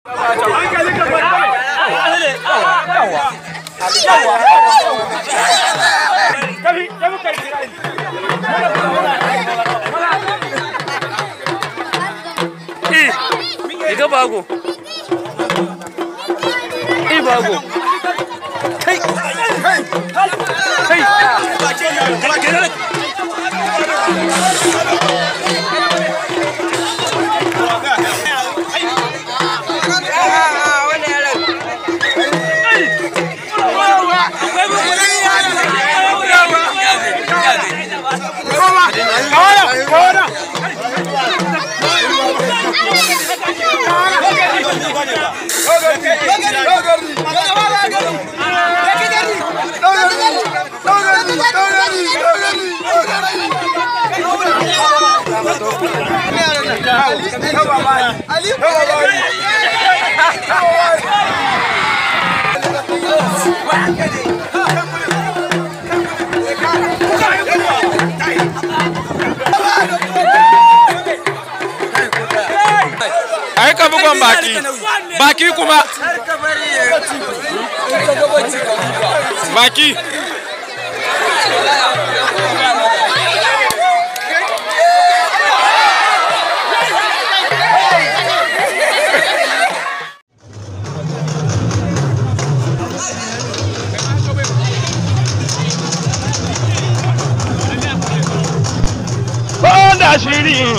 Iga bago. I bago. Kai. Kai. ai ka bugon baki baki kuma baki da shirin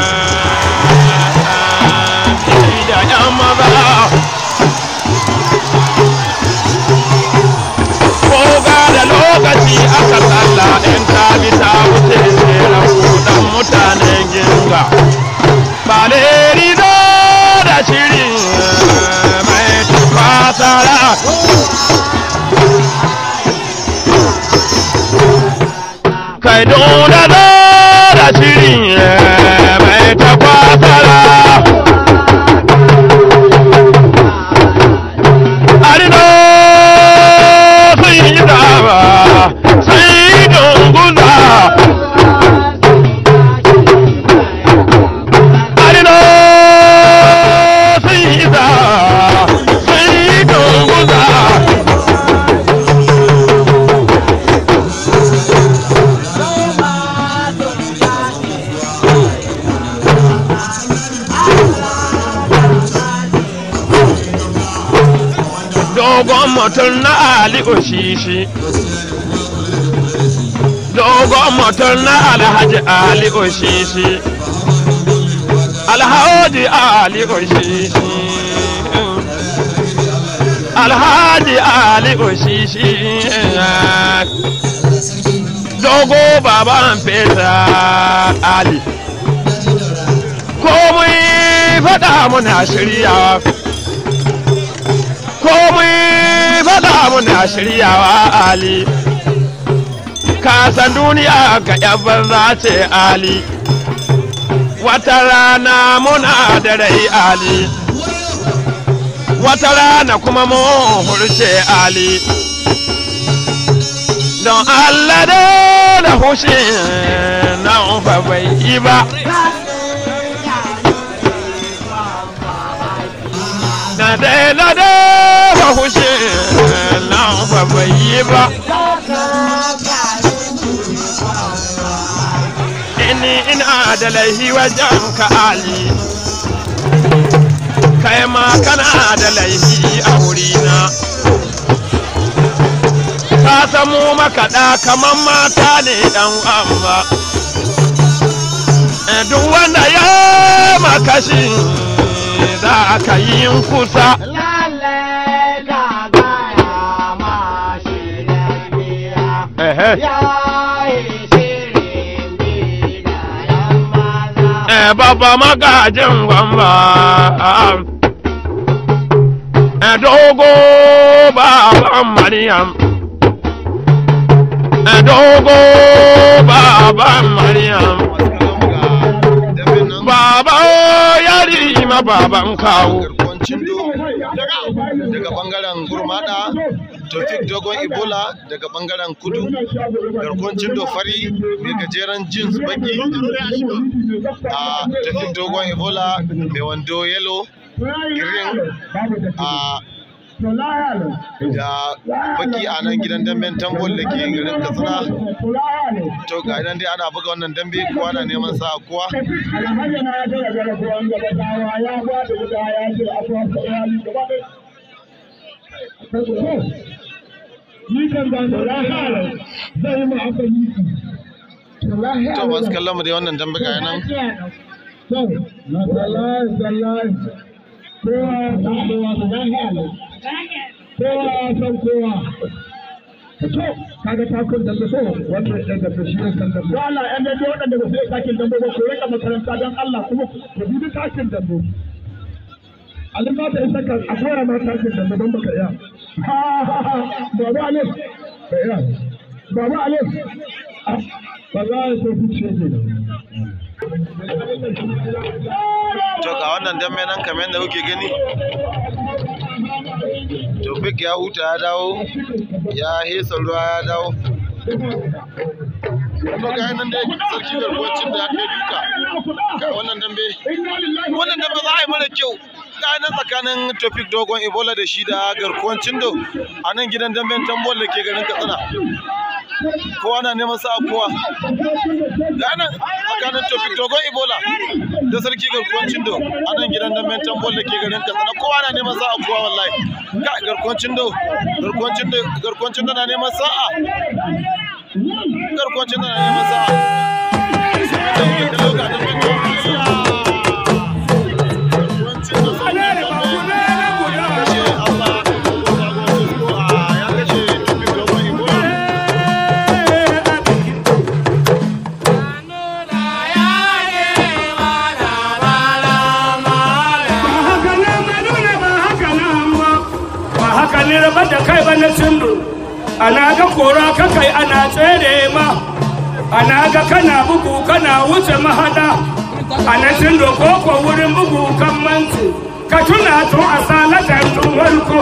da yan maza ko ga da lokaci aka tsalla in ta bi ta wuce tseren kudan mutanen ginga ba rido da shirin mai tafasara kai dole da shirin mai tafasara arino sun yi dama sun yi dunguza arino sun yi dama sun yi dunguza dogon mutum na Ali Oshishi. Dogon mutum na Alhaji Ali Oshishi. Alhaji Ali Oshishi. Alhaji Ali Oshishi. Dogo baban fesa Ali. Komai faɗa muna shiryawa. komai faɗa muna shiryawa Ali. Kasan duniya ga ‘yan banza ce Ali, wata rana muna da rai Ali, wata rana kuma mun hurce Ali. Don Allah da hushin nan fa bai yi ba. Na dai na dai ba hushin nan fa bai yi ba. Ini ina da laihi wajen ka Ali. Kai ma kana da laihi a wurina. Ka samu makaɗa kamar mata ne ɗan amma. Duk wanda ya makashi za ka yi kusa. Ehe. Eh, Baba magajin gwamba. Eh, Dogo baban Maryam. Eh, Dogo baban Maryam. Baba yari ma baban kawo. garkuwan cindo daga bangaren gurmada tofik dogon ebola daga bangaren kudu garkuwan cindo fari mai gajeren jeans baki a tofik dogon ebola mai wando yellow girin a da baki a nan gidan damben tambol da ke garin katsina to ga idan dai ana buga wannan dambe kowa na neman sa kowa to masu kallon mu dai wannan dambe ga nan kowa san kowa to kaga takun da so wanda ya da shi ne san da to Allah ya ne waɗanda ba su yi takin dambe ba ko rika makaranta don Allah kuma ku bi takin dambe Alin ba ta isa ka a fara ma takin dambe don baka iya Baba Alif ka iya Baba Alif ba za a so ku ce ke to ga wannan dambe nan kamar yadda kuke gani Tofik ya huta ya dawo ya hesa ruwa ya dawo to ga nan dai sarki garkuwacin da ya kai duka ga wannan dambe wannan dambe za a yi mara kyau ga nan tsakanin Tofik dogon Ebola da shi da garkuwan Cindo a nan gidan damben tambol da ke garin Katsina kowa na neman sa kowa ga nan tsakanin Tofik dogon Ebola da sarki garkuwan Cindo a nan gidan damben tambol da ke garin Katsina kowa na neman sa kowa wallahi ga garkuwan Cindo garkuwan Cindo garkuwan Cindo na neman sa'a garkuwan Cindo na neman sa'a ni rabar da kai ba na cindo ana ga kora ka kai ana tsere ma ana ga kana bugu kana wuce mahada ana cindo ko ko wurin bugu kan manci ka tuna tun a salatan tun warko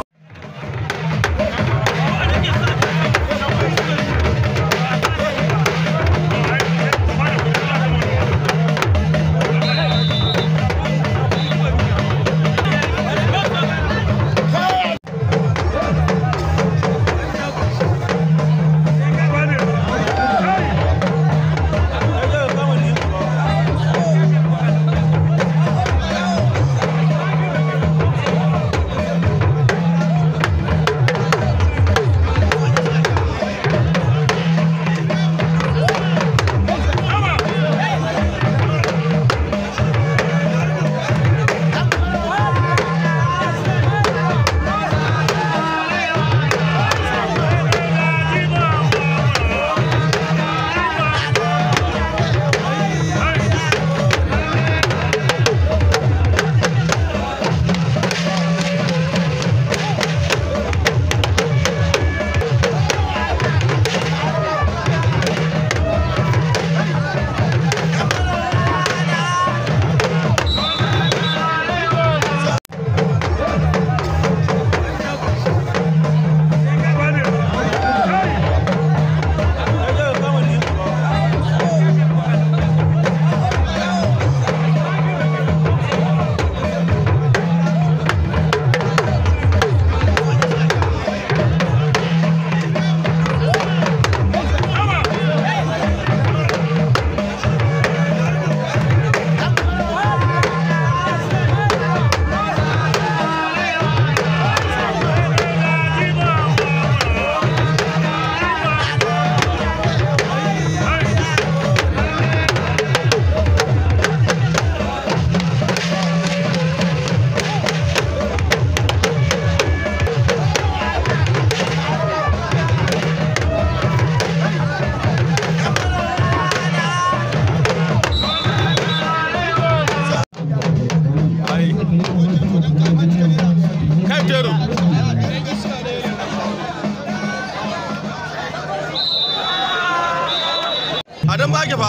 Adam ba ke fa.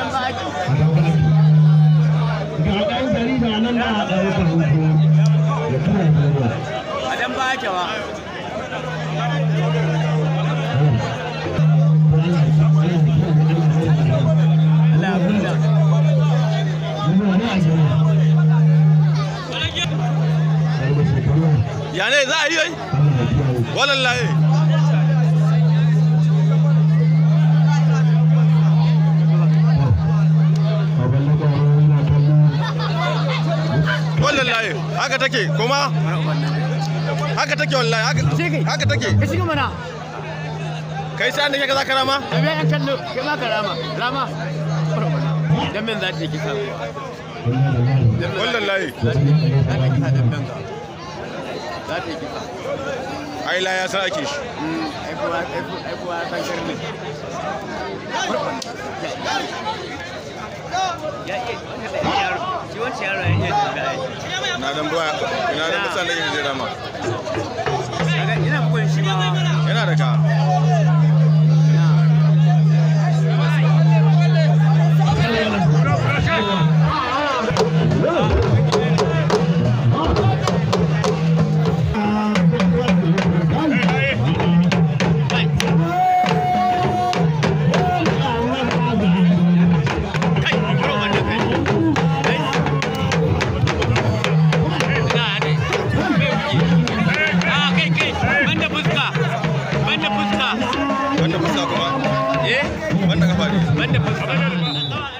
ga ɗan jarida nan na a ɗaukar hoto ya tura duniya Adam ba ke ba. Allah ya kula. Muna ne a gani. ya ne za a yi yi wallahi wallahi haka take kuma haka take wallahi haka haka take ka shiga mana kai sai an da ke za ka rama da bai an kallo kai ma ka rama rama dan men za ta yi kisa wallahi za ta yi kisa dan men ga za ta yi kisa ai la ya sa ake shi ai kuwa ai kuwa ai kuwa san sharri ya iya yaro shi wancan yaro ya iya da na dan baya ina da mutane da zai rama ina bugun shi ma yana da ka wanda fuska kuma eh wanda kafa ne banda fuska